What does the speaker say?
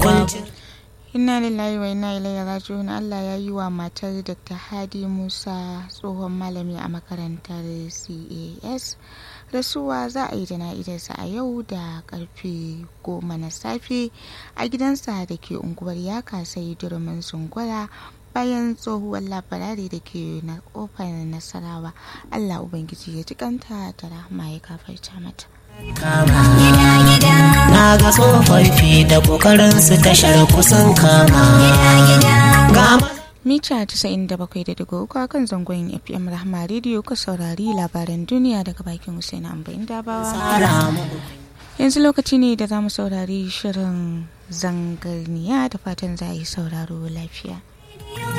kuncin inna lillahi wa inna ilaihi raji'un Allah ya yi wa matar Dr. Hadi Musa tsohon malami a makarantar CAS rasuwa za a yi jana'idarsa a yau da karfe goma na safe a gidansa da ke unguwar ya kasai durumin sungwara bayan tsohuwar labarari da ke na kofar nasarawa Allah Ubangiji ya ji kanta da rahama ya kafarta mata. kama na ga tsofaffi da kokarin su tashar kusan kama ga Mita 97.3 a kan zangon FM Rahma Radio ka saurari labaran duniya daga bakin Hussein Ambayin Dabawa. tsara mu Yanzu lokaci ne da za mu saurari shirin zangarniya da fatan za a yi sauraro lafiya.